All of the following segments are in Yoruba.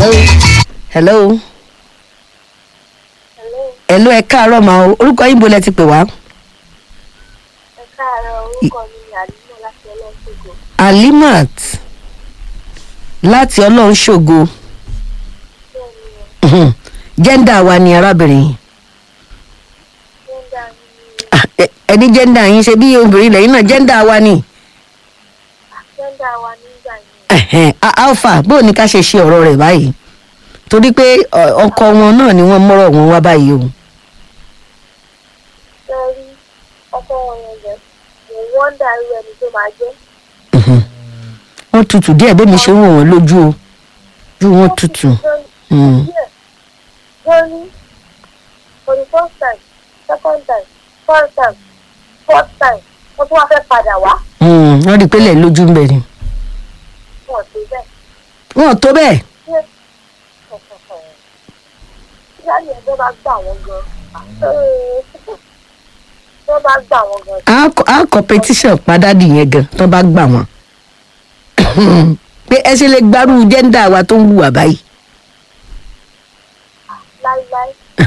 hello hello Hello, hello ẹ káàárọ̀ mà o orúkọ yín bo lẹ ti pè wá. ẹ káàárọ̀ orúkọ mi ni Àlímọ̀ láti Ọlọ́ṣogbo. alimat láti ọlọ́run ṣògo Bẹ́ẹ̀ ni ẹ̀ jẹ́ndà wa ni arábìnrin yìí. jẹ́ńdà mi ni Ah, ẹ- ẹni jẹ́ndà yín ṣe bí obìnrin lẹ́yìn náà jẹ́ndà wa ni. jẹ́ńdà wa nígbà yẹn. Ẹ̀hẹ̀n, a- alpha bó ni ká ṣe ṣe ọ̀rọ̀ rẹ̀ báyìí torí pé ọ- ọkọ wọn náà ni wọ́n mọ́rọ̀ wọn wá báyìí o. Ṣé rí ọkọ wọn yẹn jẹ́? Mo wọ́ndà irú ẹni tó máa jẹ́. wọ́n tutù díẹ̀ bẹ́ẹ̀ mi ṣe ń wò wọ́n lójú o ojú wọn tutù. Mm. Wọ́n ní for the first time, second time, third time, fourth time, wọ́n tún wá fẹ́ padà wá. Mm, wọ́n rí i pé lẹ̀ lójú ń bẹ̀ ni. Wọ́n ti bẹ́ẹ̀. wọ́n tó bẹ́ẹ̀ Ìyáàlì ẹ̀ tó bá gbà wọ́n gan. Tó bá gbà wọ́n gan. á kọ- á competition padàdì yẹn gan tó bá gbà wọ́n. pé ẹ ṣe lè gbárù jẹ́ndà wa tó ń wùwà báyìí. láíláí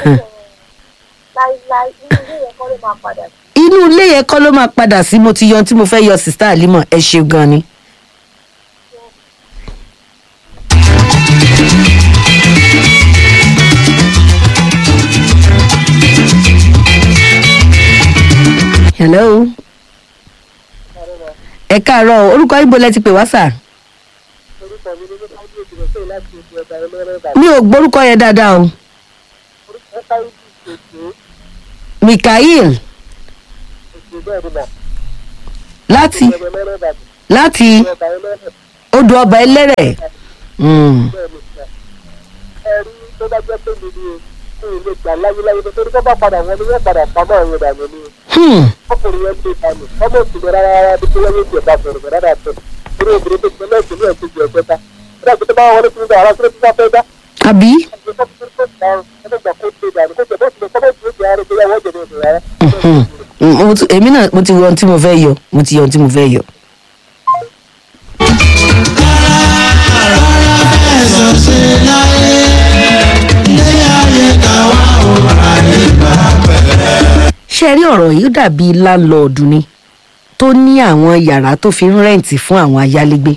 láíláí inú ilé yẹn kọ́ ló máa padà sí. inú ilé yẹn kọ́ ló máa padà sí mo ti yan tí mo fẹ́ yọ sista alimọ̀ ẹ ṣe gan ni. hello ẹ káàárọ̀ o, orúkọ ibo lẹ ti pè wá sà orúkọ mi ní nípa bí òjò pé láti ojú ọba ẹlẹ́rẹ́ bàbá mi ò gbórúkọ yẹn dáadáa o orúkọ káyọ̀ bí òjò mikael òjò bẹ́ẹ̀ ni mà láti ọba ẹlẹ́rẹ́ bàbá láti ọba ẹlẹ́rẹ́ odò ọba ẹlẹ́rẹ̀ Mm. bẹ́ẹ̀ ni mà ẹ̀rí tó bá jẹ́ pé mi ni kí n lè gbà láyéláyé nítorí tó bá padà wọn ni wọ́n padà pamọ́ àwọn ìdàgbẹ́ ni Hmm. ọkùnrin yẹn lè dànù ọmọ òsìlẹ̀ rárá rárá bí tó yẹ kí ẹ bá sọ̀rọ̀ bẹ̀rẹ̀ rárá tó orí obìnrin tó gbẹ lẹ́sìn ní ẹ̀kejì ẹ̀kẹ́ ta bí àgbẹ̀ tó bá wọlé fún mi àwọn akérè tó bá fẹ́ dá àbí Mhm. mo ti- èmi náà mo ti yọ ohun tí mo fẹ́ yọ mo ti yọ ohun tí mo fẹ́ yọ. ṣe rí ọ̀rọ̀ yìí ó dàbí láńlọ́ọ̀dù ni tó ní àwọn yàrá tó fi ń rẹ́ǹtì fún àwọn ayálégbé.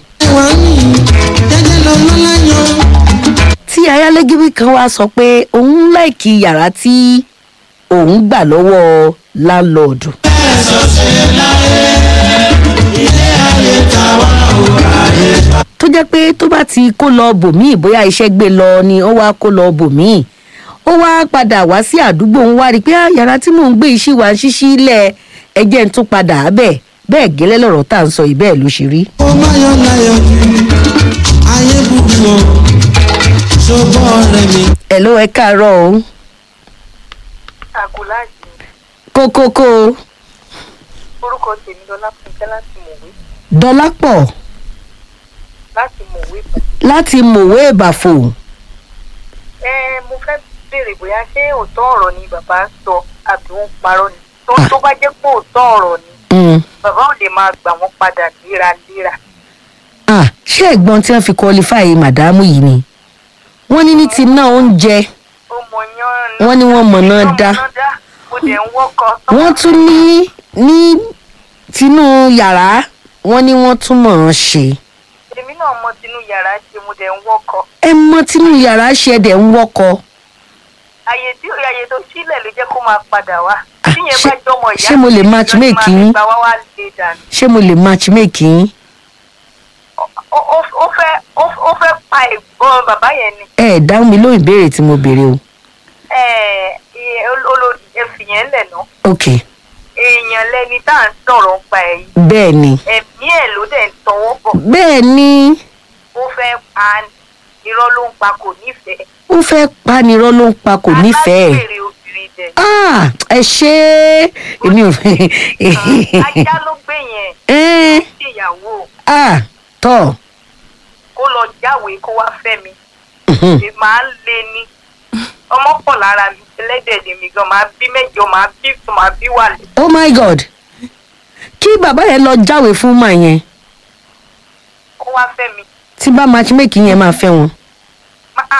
tí ayálégbé kan wá sọ pé òun láìkí yàrá tí òun gbà lọ́wọ́ láńlọ́ọ̀dù. tó jẹ́ pé tó bá ti kó lọ bòmíì bóyá iṣẹ́ gbé lọ ni ó wá kó lọ bòmíì ó wá padà wá sí àdúgbò ń wá rí i pé "Ah, yàrá tí mò ń gbé iṣẹ́ wa ń ṣíṣí lẹ̀ ẹjẹ́ ń tún padà bẹ́ẹ̀ bẹ́ẹ̀ gẹ́lẹ́ lọ̀rọ̀ tá à ń sọ yìí bẹ́ẹ̀ ló ṣe rí. ó má yọ láyọ̀ ayé burú o ṣùgbọ́n ọ̀rẹ́ mi. ẹ̀ ló ẹ káàárọ̀ o àgùláàjì kókókó orúkọ tèmi lọlá fúnkẹ́ láti mọ̀wé dọ́lápọ̀ láti mọ̀wé láti mòwe ìbàfò ẹ mo fẹ́ béèrè bóyá ṣé òótọ́ ọ̀rọ̀ ni bàbá sọ àbí wọ́n parọ́ ni tó tó bá jẹ́ pé òótọ́ ọ̀rọ̀ ni Mm. bàbá ò lè máa gbà wọ́n padà léraléra Ah, ṣé ẹ̀gbọ́n tí wọ́n fi qualify màdámù yìí ni wọ́n ní ní ti ná oúnjẹ ó mọ yán Wọ́n ní wọ́n mọ̀ náà dá. mo dẹ̀ ń wọ́kọ̀ wọ́n tún ní ní tinú yàrá wọ́n ní wọ́n tún mọ̀ ọ́n ṣe èmi náà mọ tinú yàrá ṣe mo dẹ̀ ń wọ́kọ̀ ẹ mọ tinú yàrá ṣe ẹ̀dẹ̀ ń wọ́kọ àyè tí àyè tó sílẹ̀ ló jẹ́ kó máa padà wá Ah, tíyẹn ṣé- bá jọmọ ìyá ṣé mo lè mi, matchmake máa yín? fi gbà wá wá lè dànù. ṣé mo lè matchmake yín Ó- ó ó fẹ́ ó- ó fẹ́ pa ẹ̀gbọ́n bàbá yẹn ni ẹ ẹ̀ dáhùn mi lóhùn ìbéèrè tí mo béèrè o Ẹ̀, ẹ̀, olórí ẹ̀fì yẹn lẹ̀ ná ok èèyàn lẹni tá à ń sọ̀rọ̀ ń pa ẹ̀ yìí bẹ́ẹ̀ ni ẹ̀mí ẹ̀ ló dẹ̀ ń tọwọ́ bọ̀ bẹ́ẹ̀ ni ó fẹ́ pa irọ́ ló ń pa kò nífẹ̀ẹ́ ó fẹ́ panirọ́ ló ń pa kò nífẹ̀ẹ́ alágbèrè obìnrin dẹ̀ ah ẹ ṣe é èmi ò fẹ́ ajá ló gbé yẹn ẹ́ ṣèyàwó ah tọ́ kó lọ jáwèé kó wá fẹ́ mi mhm. èmi máa ń lé ní ọmọ pọ̀ lára mi ẹlẹ́dẹ̀ lèmi gan máa bí mẹ́jọ máa bí sùn máa bí wàlẹ̀ oh my god kí bàbá yẹn lọ jáwèé fún màá yẹn kó wá fẹ́ mi tí bá matchmaking yẹn máa fẹ́ wọn máa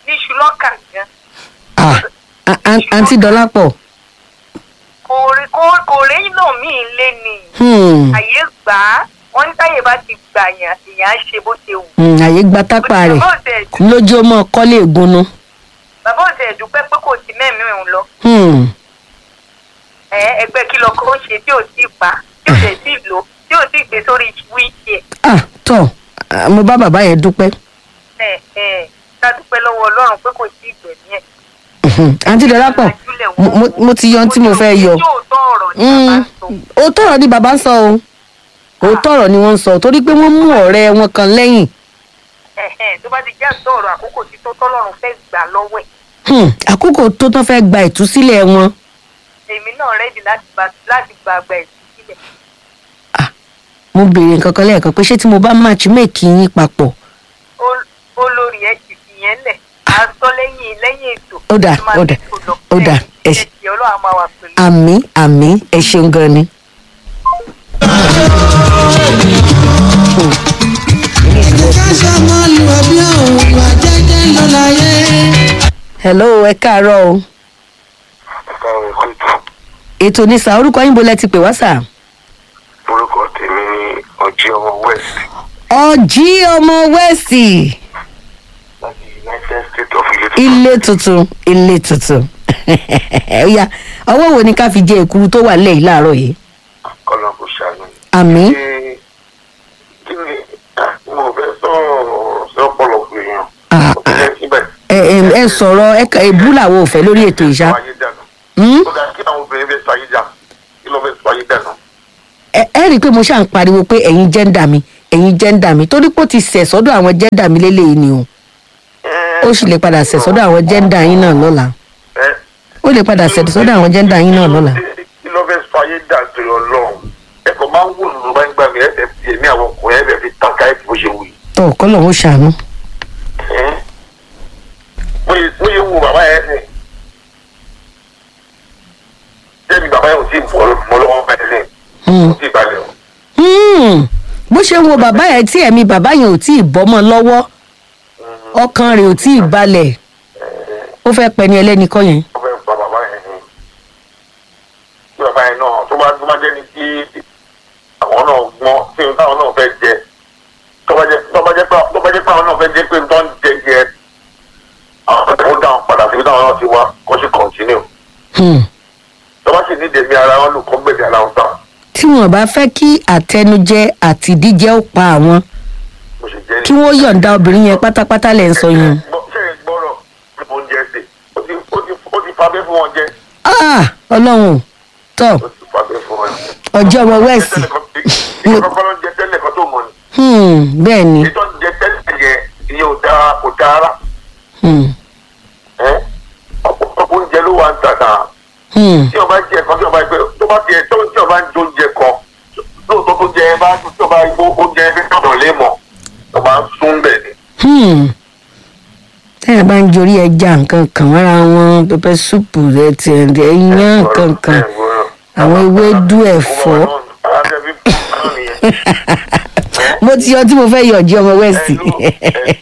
iṣu lọ́kà gan Ah, a- a- àǹtí dọ́lápọ̀ kò rí kò kò réyìn náà míì lé ni hmm, àyè gbà á wọ́n ní táyè bá ti gbà yàn èèyàn á ṣe bó ṣe wù. hmm, àyè gba tápà rẹ̀ bàbá òtẹ̀ ẹ̀dú- lójú ọmọ kọ́lé ìgúnnu. bàbá òtẹ̀ ẹ̀dúpẹ́ pé kò sí mẹ́mí òun lọ Hmm, ẹ ẹgbẹ́ kí lọkọ ó ṣe tí ò sí pa tí ò dẹ̀ sí lò tí ò sí gbé sórí wíìkì ẹ̀ ah tọ́ ah, mo bá bàbá yẹn dúpẹ́. ẹ̀ ẹ̀ ká dúpẹ́ lọ́wọ́ ọlọ́run pé kò sí ìgbẹ̀mí ẹ̀. Mhm. àǹtí dọ́lápọ̀ mo- mo- mo ti yọ ohun tí mo fẹ́ yọ. yóò tọ́ ọ̀rọ̀ ní bàbá Hmm, ń sọ. òótọ́ ọ̀rọ̀ ni bàbá ń sọ o òótọ́ ọ̀rọ̀ ni wọ́n ń sọ torí pé wọ́n mú ọ̀rẹ́ wọn kan lẹ́yìn Ẹ̀hẹ́n, tó bá ti já sọ̀rọ̀ àkókò tí tó tọ́lọ́run fẹ́ gbà lọ́wọ́ ẹ̀ Hmm, àkókò tó tán fẹ́ gba ìtúsílẹ̀ wọn èmi náà rẹ́dì láti gba láti gba àgbà ẹ̀ sílẹ̀. mo béèrè nǹkan kan lẹ́ẹ̀kan pé ṣé tí mo bá match make yín papọ̀ Ó- olórí ẹ̀ ti fi yẹn lẹ̀ á sọ lẹ́yìn lẹ́yìn ètò. Ó dà, tó máa ó dà, fi ètò lọ. ó dà, ẹ ẹ ṣe- ṣe ọlọ́run á máa wà pẹ̀lú. àmì àmì ẹ ṣeun gan ni. ká ṣàmọ́lù ẹbí òun wà jẹ́jẹ́ ló láyé. hello ẹ káàárọ̀ o káwọn kóòtù ètò ní sà orúkọ yín bo lẹ ti pè wá sà. orúkọ tèmi ní ọjí ọmọ west ọjí ọmọ wẹ́ẹ̀sì láti united states of ilé ilé tuntun ilé tuntun Ọya, ọwọ́ wo ni ká fi jẹ èkuru tó wà lẹ́yìn láàárọ̀ yìí kọlọ kò ṣàánú. àmì Ṣé- kí ni ah, mo fẹ́ sọ̀rọ̀ sọ́pọ̀lọpọ̀ èèyàn Ah, ó fẹ́ síbẹ̀. ẹ ẹ- ẹ sọ̀rọ̀ ẹ kà- èbú làwọn ò fẹ́ lórí ètò ìṣá. sọ ayé dànù. Hmm? ó dà kí àwọn obìnrin fẹ́ sọ ayé dà kí ló fẹ́ sọ ayé dànù. ẹ ẹ rí i pé mo ṣáà ń pariwo pé ẹ̀yin jẹ́ńdà mi ẹ̀yin jẹ́ńdà mi torí pé ó ti sẹ̀ sọ́dọ̀ àwọn jẹ́ńdà mi lélẹ́yìí ni o ó sì lè padà sẹ̀ sọ́dọ̀ àwọn jẹ́ńdà yín náà lọ́la Ẹ, ó lè padà sẹ̀ sọ́dọ̀ àwọn jẹ́ńdà yín náà lọ́la. kí ló fẹ́ sọ ayé dà torí ọlọ́run ẹ kò máa ń wò lù bá ń gbà mí ẹ fẹ́ fi èmi àwọn ọkùnrin ẹ fẹ́ fi tàn ká ẹ bó ṣe wù yìí. tọ́ kọ́lọ̀ ó ṣàánú. Ẹ́, mo yẹ mo yẹ wo bàbá yẹn sìn jẹ́bi bàbá yẹn ò tí ì bọ́ mọ́ lọ́wọ́ bá yẹn sìn Hmm. kò tí ì balẹ̀ o. Hmm. bó ṣe ń wo bàbá yẹn tí ẹ̀mí bàbá yẹn ò tí ì bọ́mọ lọ́wọ́ ọkàn rẹ̀ ò tí ì balẹ̀ ó fẹ́ pẹ́ ni ẹlẹ́ni kọ́ yẹn. ó fẹ́ pa bàbá yẹn ni tí bàbá yẹn náà tó bá tó bá jẹ́ ni tí àwọn náà gbọ́n tí ohun táwọn náà fẹ́ jẹ tó bá jẹ́ tó bá jẹ́ pé tó bá jẹ́ pé àwọn náà fẹ́ jẹ́ pé tó ń jẹ jẹ àwọn tó ń dáhùn padà síbi táwọn náà ti wá kó sì kọ̀ǹtínú Hmm. tó bá sì ní dèmí ara wọn lù kó gbèdé ara wọn tán tí wọn bá fẹ́ kí àtẹnujẹ àti ìdíjẹ ó pa àwọn bó ṣe jẹ́ kí wọ́n yọ̀ǹda obìnrin yẹn pátápátá lẹ̀ ń sọ yẹn. Gbọ́- ṣé ẹ gbọ́rọ̀ bí mo ń jẹ ṣe ó ti ó ti ó ti fabẹ́ fún wọn jẹ Ah, ọlọ́run tọ́ ó ti fabẹ́ fún wọn. ọjọ́ ọmọ wẹ́ẹ̀sì ìyẹn kọ́kọ́ ló ń jẹ tẹ́lẹ̀ kan tó mọ̀ ni Hmm, bẹ́ẹ̀ ni ìtọ́ ń jẹ tẹ́lẹ̀ yẹn ìyẹn ò dáa kò dáa rà Hmm, ẹ́ ọ̀pọ̀lọpọ̀ oúnjẹ ló wà ń tà náà hmm, tí ọba jẹ kan tí ọba gbé tó bá tiẹ̀ tó tí ọba ń jẹ oúnjẹ kan lóòótọ́ tó jẹ ẹ bá tí ọba gbó oúnjẹ ẹ fi tọ̀dọ̀ lé mọ̀ ọba ń sún bẹ̀ ni. hmm. tẹ́yà bá ń jorí ẹja nǹkan kan mọ́ra wọn pẹpẹ súpù rẹ ti ẹ̀ǹdẹ̀ iyán nǹkan kan àwọn ewédú ẹ̀fọ́. mo ti yọ tí mo fẹ́ yọ̀ ọjọ́ ọmọ wẹ́ẹ̀sì.